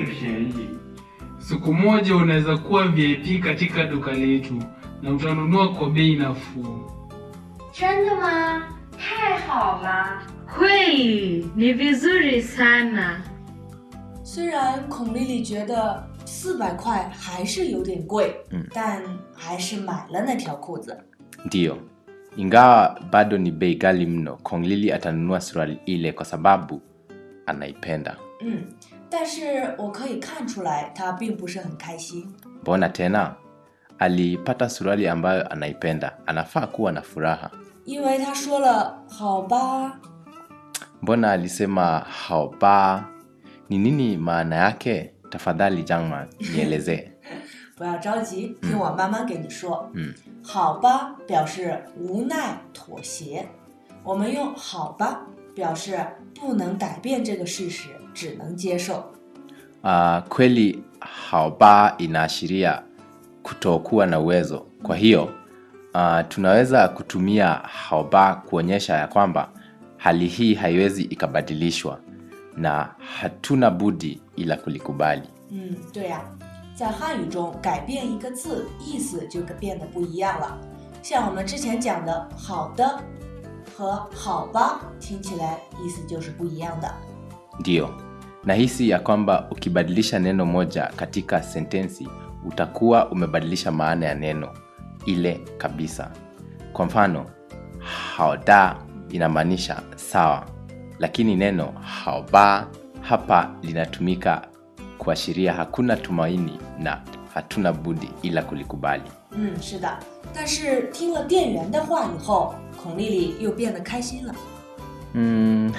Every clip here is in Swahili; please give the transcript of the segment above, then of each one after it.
ni便宜. Siku moja unaweza kuwa VIP katika duka letu na utanunua kwa bei nafuu. 真的吗？太好了！ Kweli ni vizuri sana. 虽然孔丽丽觉得四百块还是有点贵， 嗯但还是买了那条裤子。 ndiyo ingawa bado ni bei ghali mno kong lili atanunua suruali ile kwa sababu anaipenda 嗯，但是我可以看出来，她并不是很开心。 mbona tena alipata suruali ambayo anaipenda anafaa kuwa na furaha 因为她说了“好吧 mbona alisema haoba ni nini maana yake tafadhali jangma nielezee ”， 不要着急，听我慢慢给你说。 嗯， 好吧表示无奈妥协，我们用“好吧”表示不能改变这个事实，只能接受。 uh, kweli haoba inaashiria kutokuwa na uwezo kwa hiyo uh, tunaweza kutumia haoba kuonyesha ya kwamba hali hii haiwezi ikabadilishwa na hatuna budi ila kulikubali 嗯，对呀、在汉语中改变一个字，意思就变得不一样了。像我们之前讲的“好的”和“好吧”，听起来意思就是不一样的。 ndiyo nahisi ya kwamba ukibadilisha neno moja katika sentensi utakuwa umebadilisha maana ya neno ile kabisa kwa mfano haoda inamaanisha sawa lakini neno haoba hapa linatumika kuashiria hakuna tumaini na hatuna budi ila kulikubali 嗯，是的。但是听了店员的话以后，孔丽丽又变得开心了。 Mm.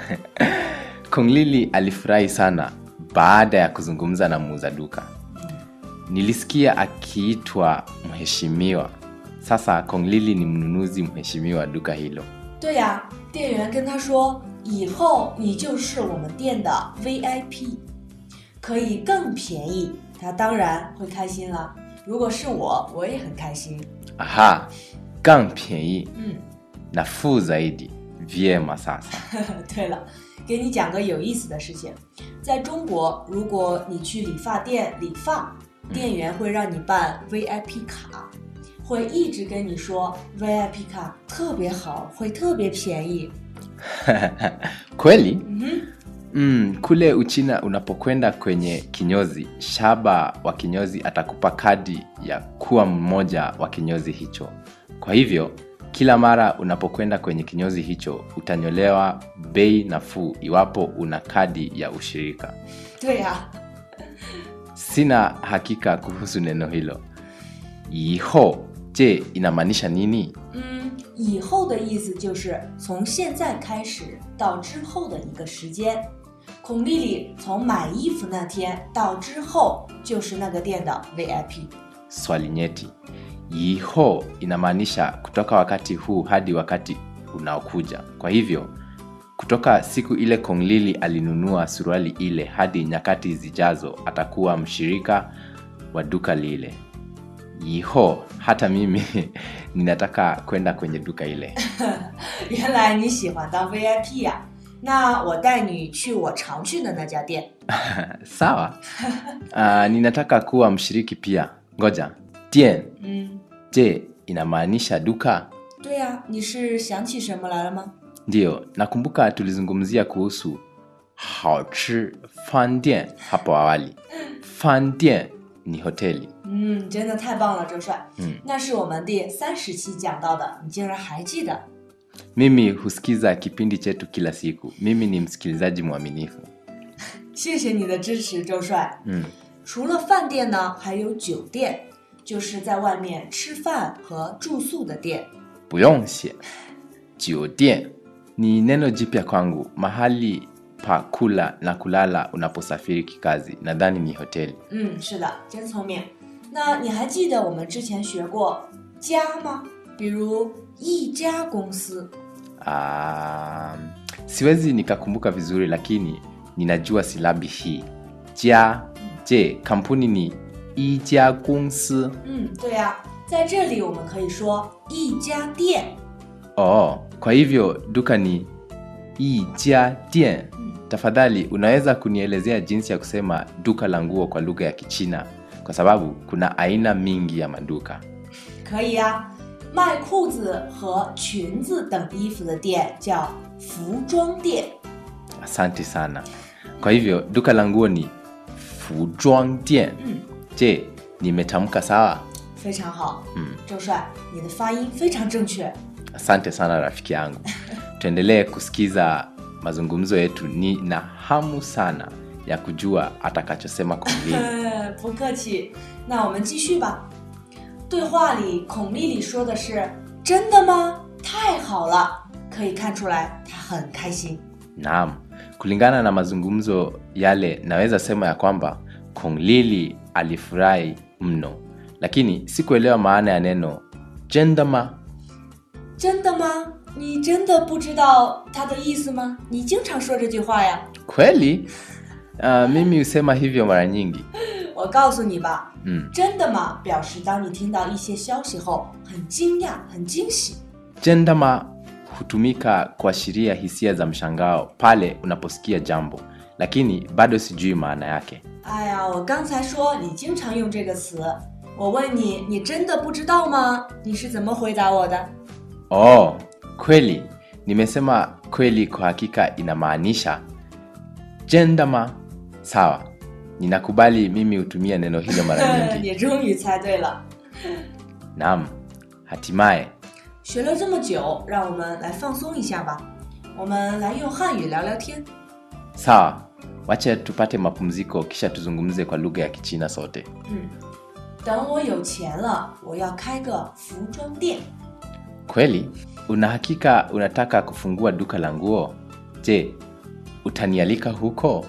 Konglili alifurahi sana baada ya kuzungumza na muuza duka. Nilisikia akiitwa mheshimiwa. Sasa Konglili ni mnunuzi mheshimiwa wa duka hilo. 对呀、店员跟她说：“以后你就是我们店的 VIP，可以更便宜。”她当然会开心了。如果是我，我也很开心。 Aha, gang piei 嗯。 nafuu zaidi. Vyema sasa. 对了，给你讲个有意思的事情，在中国，如果你去理发店理发，店员会让你办 VIP 卡，会一直跟你说 VIP 卡特别好，会特别便宜。 Kweli? 嗯哼， Mm, kule Uchina unapokwenda kwenye kinyozi, shaba wa kinyozi atakupa kadi ya kuwa mmoja wa kinyozi hicho. Kwa hivyo, kila mara unapokwenda kwenye kinyozi hicho utanyolewa bei nafuu iwapo una kadi ya ushirika. 对呀、 Sina hakika kuhusu neno hilo. Iho, je, inamaanisha nini? 嗯，以后的意思就是从现在开始到之后的一个时间。孔丽丽从买衣服那天到之后就是那个店的 VIP。 Swali nyeti. Iho inamaanisha kutoka wakati huu hadi wakati unaokuja. Kwa hivyo, kutoka siku ile Konglili alinunua suruali ile hadi nyakati zijazo atakuwa mshirika wa duka lile. Iho, hata mimi ninataka kwenda kwenye duka ile. 原来你喜欢当 VIP 呀、那我带你去我常去的那家店。 Sawa. Uh, ninataka kuwa mshiriki pia. Ngoja. Tien, 嗯， je, inamaanisha duka? 对呀、你是想起什么来了吗？ Ndiyo, nakumbuka tulizungumzia kuhusu haochi fandian hapo awali. Fandian ni hoteli. 嗯，真的太棒了，周帅。 嗯， 那是我们第三十期讲到的，你竟然还记得。 Mimi husikiza kipindi chetu kila siku. Mimi ni msikilizaji mwaminifu. 谢谢你的支持，周帅。 Mm. 除了饭店呢，还有酒店，就是在外面吃饭和住宿的店。 Buyongxie. Jiodien ni neno jipya kwangu, mahali pa kula na kulala unaposafiri kikazi. Nadhani ni hoteli. 嗯，是的，真聪明。那你还记得我们之前学过家吗？比如一家公司。 Ah, siwezi nikakumbuka vizuri lakini ninajua silabi hii. Jia, je, kampuni ni ija gongsi? 嗯，对呀、在这里我们可以说一家店。 Oh, kwa hivyo duka ni ija dien. 嗯， tafadhali unaweza kunielezea jinsi ya kusema duka la nguo kwa lugha ya kichina kwa sababu kuna aina mingi ya maduka 可以呀、卖裤子和裙子等衣服的店叫服装店。 asante sana kwa hivyo duka la nguo ni fuzhuang dian 嗯， je nimetamka sawa 非常好。 嗯， 周帅，你的发音非常正确。 asante sana rafiki yangu tuendelee kusikiza mazungumzo yetu ni na hamu sana ya kujua atakachosema kongili 不客气，那我们继续吧。对话里，孔丽丽说的是：“真的吗？太好了！”可以看出来，她很开心。 naam kulingana na mazungumzo yale naweza sema ya kwamba konglili alifurahi mno lakini sikuelewa maana ya neno jendama 真的吗？你真的不知道它的意思吗？你经常说这句话呀。 kweli uh, mimi husema hivyo mara nyingi 我告诉你吧， mm. 真的吗？表示当你听到一些消息后，很惊讶、很惊喜。 jendama hutumika kuashiria hisia za mshangao pale unaposikia jambo lakini bado sijui maana yake 哎呀，我刚才说你经常用这个词，我问你，你真的不知道吗？你是怎么回答我的？ oh kweli nimesema kweli kwa hakika inamaanisha jendama sawa ninakubali mimi hutumia neno hilo mara nyingi 你终于猜对了。 naam hatimaye 学了这么久，让我们来放松一下吧。我们来用汉语聊聊天。 sawa wacha tupate mapumziko kisha tuzungumze kwa lugha ya kichina sote 嗯，等我有钱了，我要开个服装店。 kweli una hakika unataka kufungua duka la nguo je utanialika huko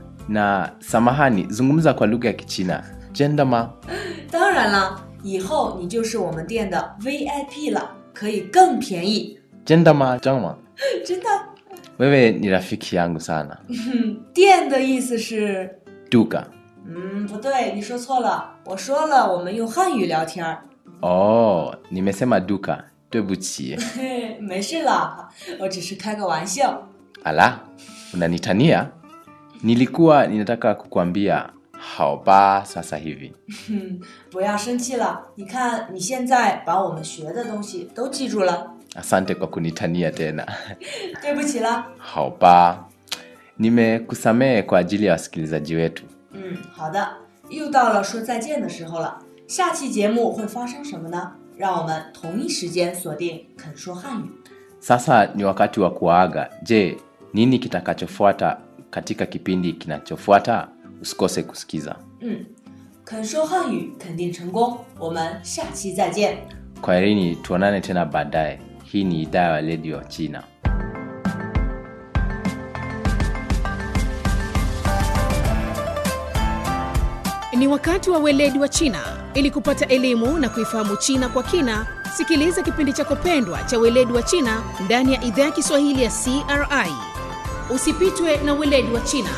na samahani zungumza kwa lugha ya kichina jendama 当然了，以后你就是我们店的 VIP 了，可以更便宜。 jendama jama 真的？ wewe ni rafiki yangu sana 嗯，店的意思是…… duka 嗯，不对，你说错了。我说了，我们用汉语聊天儿。 oh nimesema duka 对不起嘿，没事啦，我只是开个玩笑。 ala unanitania nilikuwa ninataka kukwambia haoba sasa hivi 哼，不要生气了。你看，你现在把我们学的东西都记住了。 asante kwa kunitania tena 对不起了。 haoba nimekusamehe kwa ajili ya wasikilizaji wetu 嗯，好的，又到了说再见的时候了。下期节目会发生什么呢？让我们同一时间锁定肯说汉语。 sasa ni wakati wa kuaga je nini kitakachofuata katika kipindi kinachofuata usikose kusikiza 嗯，肯说汉语肯定成功。我们下期再见。 kwaherini tuonane tena baadaye hii ni idhaa ya redio ya china Ni wakati wa weledi wa China. Ili kupata elimu na kuifahamu China kwa kina, sikiliza kipindi chako pendwa cha weledi wa China ndani ya idhaa ya Kiswahili ya CRI. Usipitwe na weledi wa China.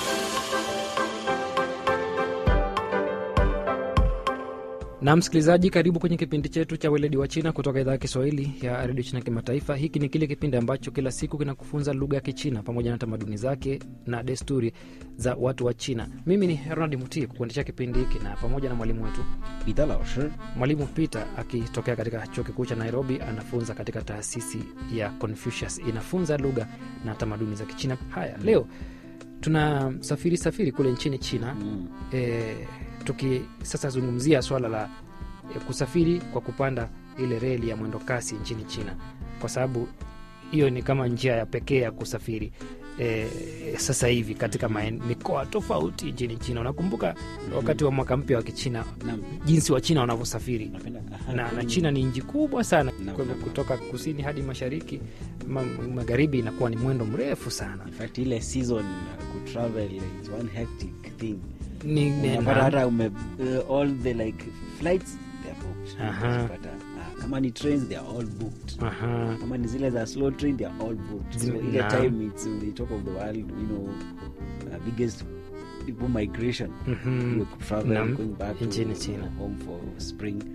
na msikilizaji karibu kwenye kipindi chetu cha weledi wa china kutoka idhaa ya kiswahili ya redio china kimataifa hiki ni kile kipindi ambacho kila siku kinakufunza lugha ya kichina pamoja na tamaduni zake na desturi za watu wa china mimi ni ronald muti kukuendesha kipindi hiki na pamoja na mwalimu wetu 彼得老师 mwalimu peter akitokea katika chuo kikuu cha nairobi anafunza katika taasisi ya confucius inafunza lugha na tamaduni za kichina haya leo tuna safiri safiri kule nchini china mm. e, tuki sasa zungumzia swala la e, kusafiri kwa kupanda ile reli ya mwendo kasi nchini china kwa sababu hiyo ni kama njia ya pekee ya kusafiri e, sasa hivi katika maen, mikoa tofauti nchini china unakumbuka wakati wa mwaka mpya wa kichina Naam. jinsi wa china wanavyosafiri Napenda- na, na china ni nchi kubwa sana Naam, kwa hivyo naam. kutoka kusini hadi mashariki ma, magharibi inakuwa ni mwendo mrefu sana In fact ile season uh, kutravel is one hectic thing ni, ni, unapata na, hata ume uh, all the like flights they are booked Aha. Unapata, uh, kama ni trains they are all booked aha, kama ni zile za slow train they are all booked so Zime- ile naam. time it's on the top of the world you know uh, biggest people migration mhm. Ile travel Naam, going back to nchini China. home for spring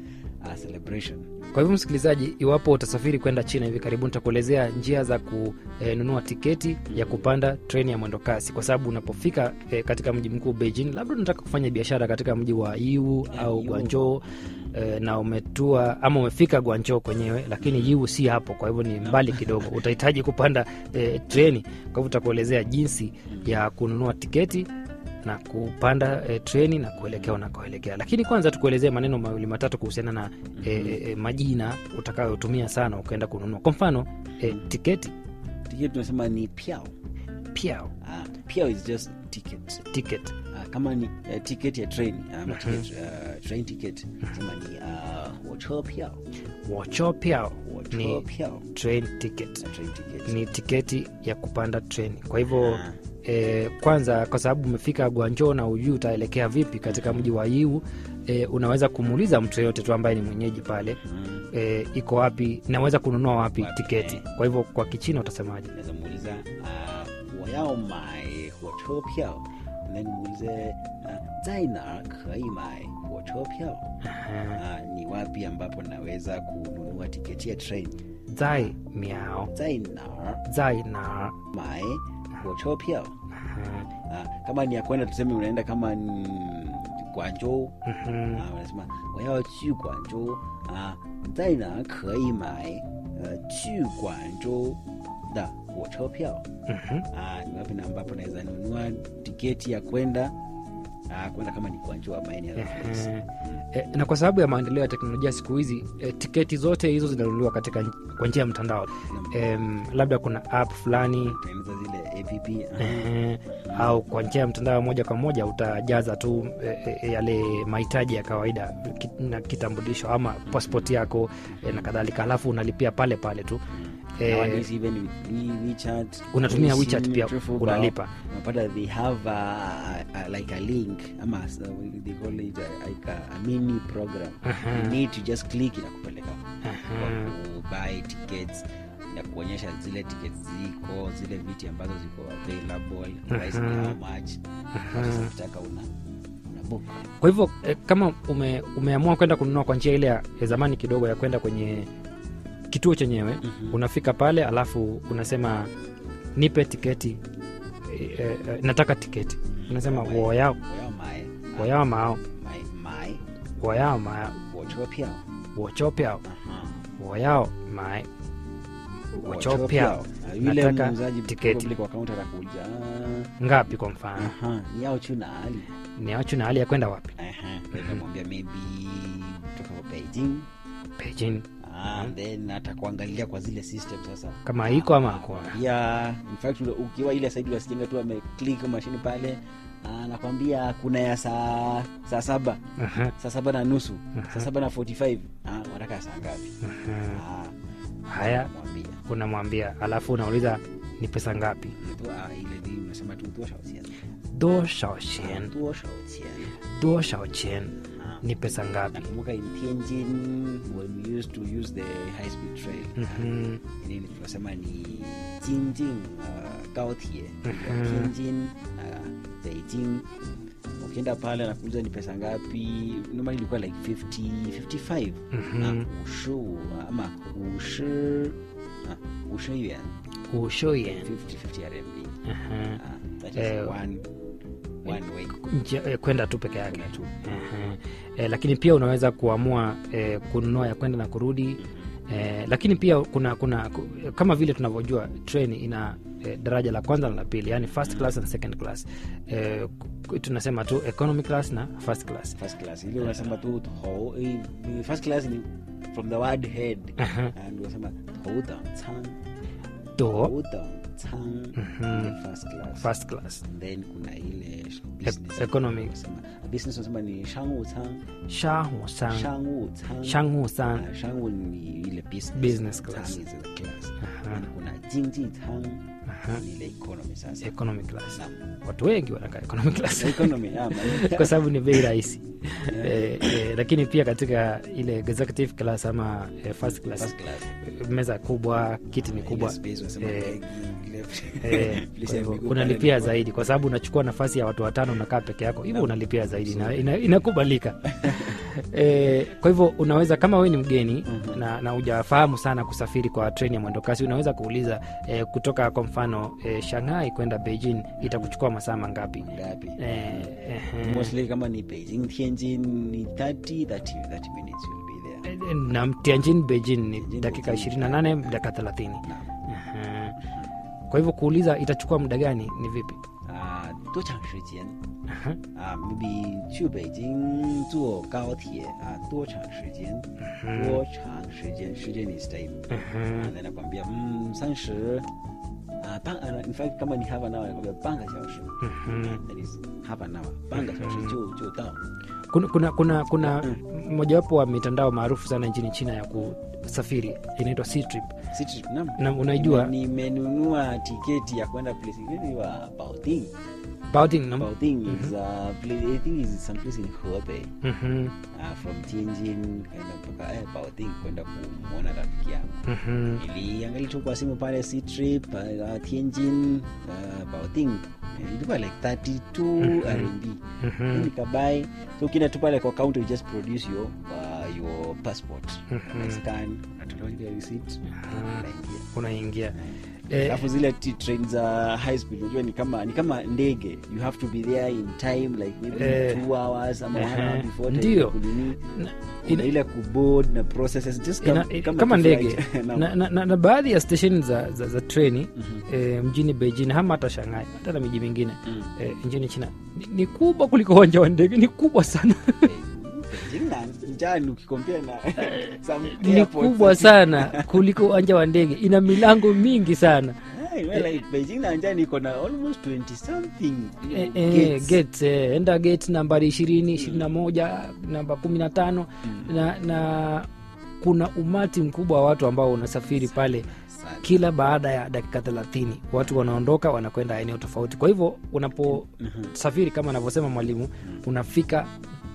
uh, celebration. Kwa hivyo msikilizaji, iwapo utasafiri kwenda China hivi karibuni, nitakuelezea njia za kununua tiketi ya kupanda treni ya mwendo kasi, kwa sababu unapofika eh, katika mji mkuu Beijing, labda unataka kufanya biashara katika mji wa Yiwu au Guangzhou eh, na umetua ama umefika Guangzhou kwenyewe, lakini Yiwu si hapo, kwa hivyo ni mbali kidogo, utahitaji kupanda eh, treni. Kwa hivyo utakuelezea jinsi ya kununua tiketi na kupanda e, treni na kuelekea unakoelekea. Lakini kwanza tukuelezee maneno mawili matatu kuhusiana na e, e, majina utakayotumia sana ukaenda kununua. Kwa mfano e, tiketi Ticket tunasema ni piao. piao, Uh, piao is just ticket. ticket Uh, kama ni uh, ticket ya train ama ticket, uh, train ticket sema ni uh, 火车票 wocho piao 火车 ni 票 train ticket, na train ticket ni tiketi ya kupanda treni. Kwa hivyo Ah. e, kwanza kwa sababu umefika Guangzhou na ujui utaelekea vipi katika mji wa Yiwu e, unaweza kumuuliza mtu yeyote tu ambaye ni mwenyeji pale Mm. e, iko wapi, naweza kununua wapi Wapi, tiketi. eh. Kwa hivyo kwa Kichina utasemaje? naweza muuliza uh, 我要买火车票 na nimuulize uh, 在哪儿可以买火车票 uh, ni wapi ambapo naweza kununua tiketi ya train zai miao 在哪儿 zai na 买火车票 uh, kama ni ya kwenda tuseme unaenda kama ni Guangzhou Mhm. 啊，什么我要去广州啊，在哪可以买呃去广州的火车票 Mhm. ah, ni wapi na ambapo naweza nunua tiketi ya kwenda ah, kwenda kama ni Guangzhou ama any other place. Eh, eh, na kwa sababu ya maendeleo ya teknolojia siku hizi eh, tiketi zote hizo zinanunuliwa katika nj- kwa njia ya mtandao em, labda kuna app fulani Tengeneza zile app ah, eh, au kwa njia ya mtandao moja kwa moja utajaza tu eh, eh, yale mahitaji ya kawaida ki- na kitambulisho ama passport yako eh, na kadhalika halafu unalipia pale pale tu eh, nowadays even with We- WeChat, unatumia Weixin, WeChat pia Trafalgar, unalipa unapata they have a, a, like a link ama s- they call it a, like a, a mini program Aha. you need to just click inakupeleka Aha. kwa buy tickets na kuonyesha zile tickets ziko zile viti ambazo ziko available price ni Aha. how much sasa ukitaka una una book kwa hivyo eh, kama ume, umeamua kwenda kununua kwa njia ile ya ya zamani kidogo ya kwenda kwenye kituo chenyewe Mhm. unafika pale alafu unasema nipe tiketi eh, eh, nataka tiketi unasema Waya- woyao waya my woyao mao my my woyao mao 火车票 wochopiao Aha. woyao mae 火车 wochopiao 票啊 yule nataka muuzaji tiketi. probably kwa kaunta atakuja "Ah, ngapi kwa mfano aha ni yao chu na ali ni achu na hali ya kwenda wapi aha nitamwambia maybe kutoka kwa Beijing Beijing ah then atakuangalia kwa zile system sasa kama iko ama hakuna ya in fact ule- ukiwa ile saidi wasijenga tu ameclick mashini pale anakwambia kuna ya saa saa saba Aha, saa saba na nusu saa saba na 45 ah, wataka saa ngapi aha. ah, haya mwambia unamwambia alafu unauliza ni pesa ngapi tu ah, ile ni unasema tu 多少钱多少钱多少钱多少钱 Ah. ni pesa ngapi nakumbuka in Tianjin when we used to use the high speed trail Mhm. nini tunasema ni Jinjing uh, gaotie Mhm. Tianjin uh, Beijing ukienda pale anakuuliza ni pesa ngapi normally ilikuwa like 50 55 Mhm. na 55 ama 50 ah, 50 yuan 五十元 50 50 RMB Aha. ah, that is Eh, one one way Nje- eh, kwenda tu peke yake Kwenda tu. Aha. Eh, lakini pia unaweza kuamua eh, kununua ya kwenda na kurudi eh, lakini pia kuna kuna ku- kama vile tunavyojua train ina eh, daraja la kwanza na la pili yani first class and second class eh, ku- tunasema tu economy class na first class first class ile unasema tu ho eh, first class ni from the word head Aha. and unasema 头等舱 do 头等舱 Mhm. ile first class first class And then kuna ile business economy. Unasema- business unasema ni 商务舱 shahu san 商务舱 shangu san Ah, 商务ni ile business Business class. 舱is the class Aha. And kuna 经济舱 Aha. ni ile economy sasa economy class Naam. watu wengi wanakaa economy class economy yeah, man. kwa sababu ni bei rahisi eh, eh, lakini pia katika ile executive class ama eh, first class First class. eh, meza kubwa kiti ni Ile kubwa space unasema eh, begi, ile- eh, place kwa ya hivyo miguu unalipia pale ni- zaidi kwa sababu unachukua nafasi ya watu watano unakaa peke yako hivyo unalipia zaidi zaidi ina, ina, inakubalika e, kwa hivyo unaweza kama wewe ni mgeni Mhm. na, na ujafahamu sana kusafiri kwa treni ya mwendokasi unaweza kuuliza e, kutoka kwa mfano e, shanghai kwenda beijing itakuchukua masaa mangapi ngapi e, ehe. mostly kama ni beijing tianjin ni 30 30 30 minutes you'll be there E, na tianjin beijing ni Tianjin, dakika Beijing. 28 dakika 30 Naam. Ehe. kwa hivyo kuuliza itachukua muda gani ni vipi 啊，多长时间 Aha. 啊？maybe 去北京坐高铁啊，多长时间？多长时间？时间 is time 啊，那nakwambia mm, 三十啊半啊，in fact kama ni half an hour nakwambia 半个小时 that is half an hour 半个小时就就到 kuna kuna kuna, kuna mojawapo wa mitandao maarufu sana nchini china ya kusafiri inaitwa Ctrip. City naam na unaijua Nime- nimenunua tiketi ya kwenda place ingine wa Baoding Baoding, na- Baoding is a place I think is some place in Hebei Mhm, uh, from Tianjin kaenda mpaka eh, Baoding kwenda kumwona rafiki yangu mhm. iliangalia tu kwa simu pale C trip uh, Tianjin uh, Baoding Eh, ilikuwa like 32 RMB Mhm. nikabai so ukienda tu pale kwa counter you just produce your uh, your passport Mhm. na scan natolewa ile receipt unaingia unaingia eh, alafu zile t- train za high speed unajua ni kama ni kama ndege you have to be there in time like maybe Eh, two hours ama one ehe, hour before time ndio. kunini na- kuna ina- ile kuboard na processes just ina- kama, kama, kama tu ndege flight. Naam. na, na, na, na baadhi ya stesheni za, za, za treni Mhm. eh, mjini beijing ama hata shanghai hata na miji mingine Mm. eh, nchini china ni, ni kubwa kuliko uwanja wa ndege ni kubwa sana Beijing na njani ukikompea na some ni airports. kubwa sana kuliko uwanja wa ndege ina milango mingi sana Eh, well, like Beijing na njani iko na almost 20 something you Eh, know, eh, gates. gates, eh, enda gate nambari ishirini ishirini na moja namba kumi na tano na, na kuna umati mkubwa wa watu ambao unasafiri pale Sana. kila baada ya dakika thelathini watu wanaondoka wanakwenda eneo tofauti kwa hivyo unaposafiri kama anavyosema mwalimu unafika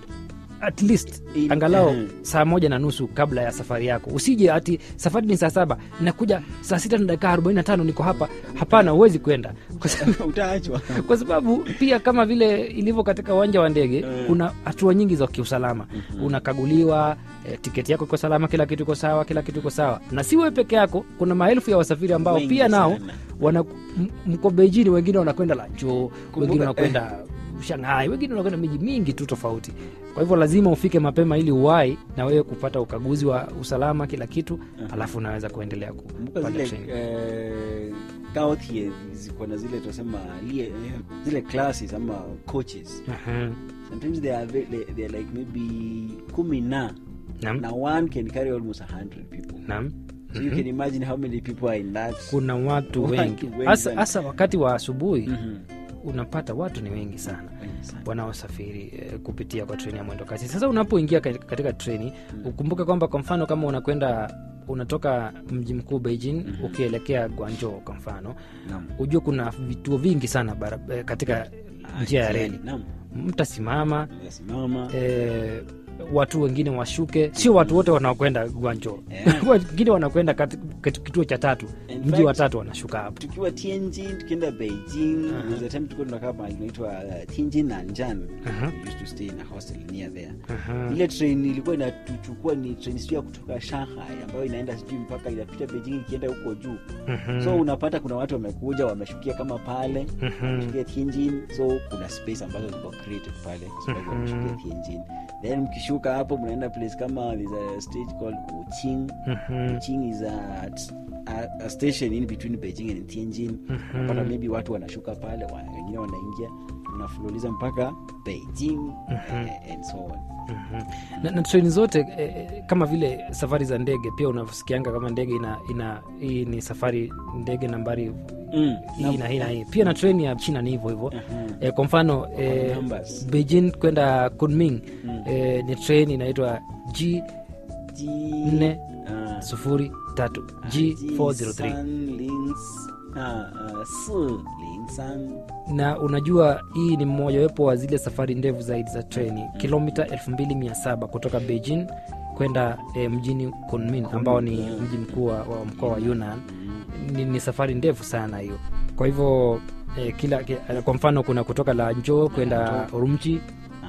at least In- angalau Mhm. saa moja na nusu kabla ya safari yako usije ati safari ni saa saba nakuja saa sita na dakika arobaini na tano niko hapa hapana huwezi kwenda kwa sababu utaachwa kwa sababu pia kama vile ilivyo katika uwanja wa ndege Mm. kuna hatua nyingi za kiusalama unakaguliwa e, tiketi yako iko salama kila kitu iko sawa kila kitu iko sawa na si wewe peke yako kuna maelfu ya wasafiri ambao Wengi pia nao sana. wana m- mko beijini wengine wanakwenda lancho wengine eh. wanakwenda shanghai wengine wanakwenda miji mingi tu tofauti kwa hivyo lazima ufike mapema ili uwai na wewe kupata ukaguzi wa usalama kila kitu alafu unaweza kuendelea kumbuka kupanda zile treni eh, kautie ziko na zile tunasema lie- eh, zile classes ama coaches Aha. sometimes they are, ve- they, they are like maybe kumi na Naam. na one can carry almost 100 people Naam. so you can imagine how many people are in that kuna watu Watu wengi wengi hasa sana. hasa wakati wa asubuhi Mhm. unapata watu ni wengi sana Wengi sana. wanaosafiri eh, kupitia kwa treni ya mwendo kasi sasa unapoingia katika, katika treni ukumbuke kwamba kwa mfano kama unakwenda unatoka mji mkuu beijing ukielekea guanjo kwa mfano Naam. hujue kuna vituo vingi sana bara, eh, katika Ah, njia ya njiani, reli naam. mtasimama Unasimama. eh, watu wengine washuke sio watu wote wanaokwenda guanjo Yeah. wengine wanakwenda kati- kati- kituo cha tatu In mji fact, wa tatu wanashuka hapo tukiwa tianjin tukienda beijing Aha. there's a time tulikuwa tunakaa mahali inaitwa uh, tianjin nanjan Aha. we used to stay in a hostel near there Aha. ile train ilikuwa inatuchukua ni train sijui ya kutoka shanghai ambayo inaenda sijui mpaka inapita beijing ikienda huko juu Mhm. so unapata kuna watu wamekuja wameshukia kama pale Mhm. wameshukia tianjin so kuna space ambazo ziko created pale kwa sababu Mhm. wameshukia tianjin then mkishuka hapo mnaenda place kama there's a stage called uching Mhm. Uching is a, a, a station in between Beijing and Tianjin. Unapata maybe watu wanashuka pale, wa- wengine wanaingia, unafululiza mpaka Beijing eh, and so on. Mhm. na, na treni zote eh, eh, kama vile safari za ndege pia unavyosikianga kama ndege ina, ina hii ni safari ndege nambari Mm. hii na hii na hii pia na treni ya china ni hivyo hivyo Mhm. eh, kwa mfano eh, numbers. beijing kwenda kunming eh, ni treni inaitwa g Ji- nne ah, sufuri tatu Ji g403 san ling s- ah, ah, si ling san. na unajua hii ni mmojawapo wa zile safari ndefu zaidi za treni kilomita 2700 kutoka beijing kwenda eh, mjini kunmin ambao ni mji mkuu wa wa mkoa wa yunnan ni, ni safari ndefu sana hiyo kwa hivyo eh, kila ki- kwa mfano kuna kutoka lanjo kwenda urumchi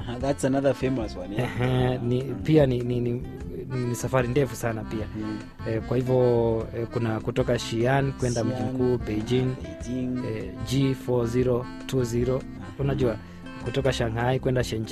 Aha, that's another famous one yeah? Ehe, ni, pia ni, ni, ni, ni safari ndefu sana pia Mm. eh, kwa hivyo eh, kuna kutoka Xi'an kwenda mji Xi'an, mkuu Beijing Beijing eh, G4020 unajua kutoka Shanghai kwenda Shenzhen